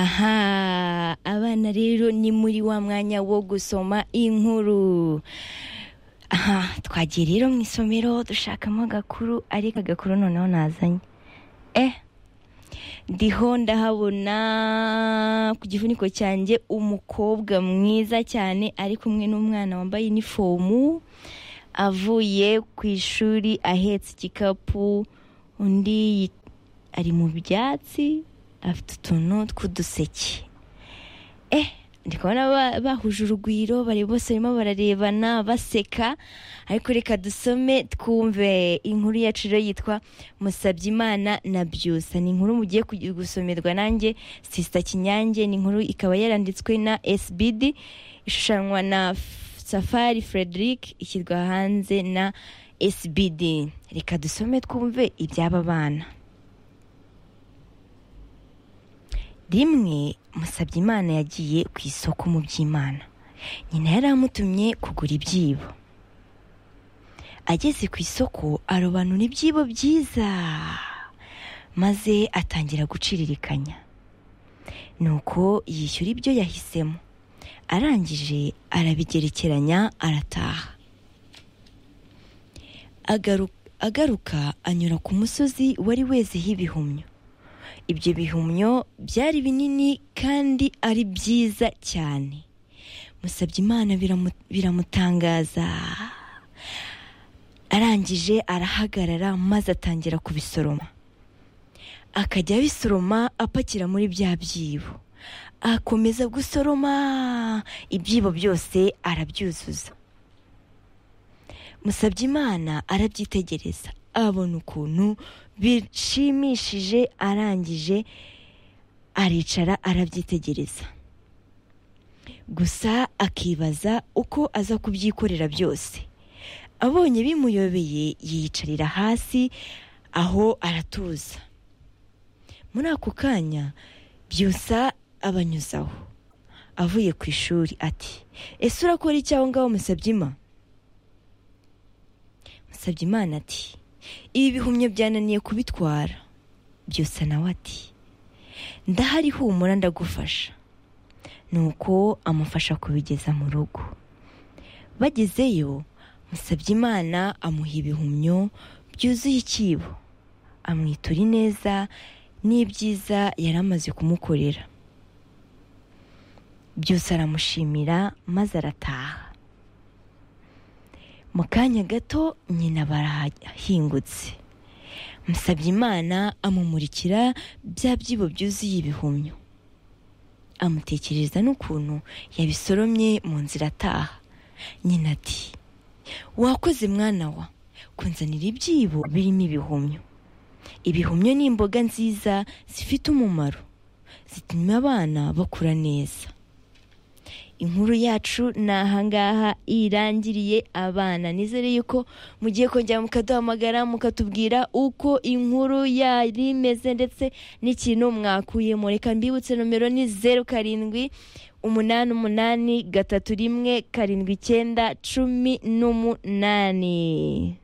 aha abana rero ni muri wa mwanya wo gusoma inkuru aha twagiye rero mu isomero dushakamo agakuru ariko agakuru noneho nazanye eh ndiho ndahabona ku gifuniko cyanjye umukobwa mwiza cyane ari kumwe n'umwana wambaye inifomu avuye ku ishuri ahetse igikapu undi yit- ari mu byatsi afite utuntu tw'uduseke eh ndi kubona ba- bahuje urugwiro bari bose barimo bararebana baseka ariko reka dusome twumve inkuru yacu rero yitwa musabyimana na byusa ni inkuru mugiye kugi- gusomerwa nanjye sisita kinyange ni inkuru ikaba yaranditswe na sbd ishushanwa na F- safari frederic ishyirwa hanze na sbd reka dusome twumve iby'aba bana rimwe musabyimana yagiye ku isoko mu by'imana nyina yari amutumye kugura ibyibo ageze ku isoko arobanura ibyibo byiza maze atangira guciririkanya nuko yishyura ibyo yahisemo arangije arabigerekeranya arataha Agaru- agaruka anyura ku musozi wari wezeho ibihumyo ibyo bihumyo byari binini kandi ari byiza cyane musabye imana biramu- biramutangaza arangije arahagarara maze atangira kubisoroma akajya abisoroma apakira muri bya byibo akomeza gusoroma ibyibo byose arabyuzuza Musabyimana arabyitegereza abona ukuntu bishimishije arangije aricara arabyitegereza gusa akibaza uko aza kubyikorera byose abonye bimuyobeye yiyicarira hasi aho aratuza muri ako kanya byusa abanyuzaho avuye ku ishuri ati ese urakora iki aho ngaho musabyima musabye imana ati ibi bihumyo byananiye kubitwara byose nawe ati ndahari humura ndagufasha nuko amufasha kubigeza mu rugo bagezeyo musabye imana amuha ibihumyo byuzuye ikibo amwitura ineza n'ibyiza yari amaze kumukorera byose aramushimira maze arataha mu kanya gato nyina barahingutse musabye imana amumurikira bya byibo byuzuye ibihumyo amutekereza n'ukuntu yabisoromye mu nzira ataha nyina ati wakoze mwana wa kunzanira ibyibo birimo ibihumyo ibihumyo ni imboga nziza zifite umumaro zituma abana bakura neza inkuru yacu ni ahangaha irangiriye abana nizere yuko mugiye kongera mukaduhamagara mukatubwira uko inkuru yari imeze ndetse n'ikintu mwakuyemo reka mbibutse nomero ni zeru karindwi umunani umunani gatatu rimwe karindwi icyenda cumi n'umunani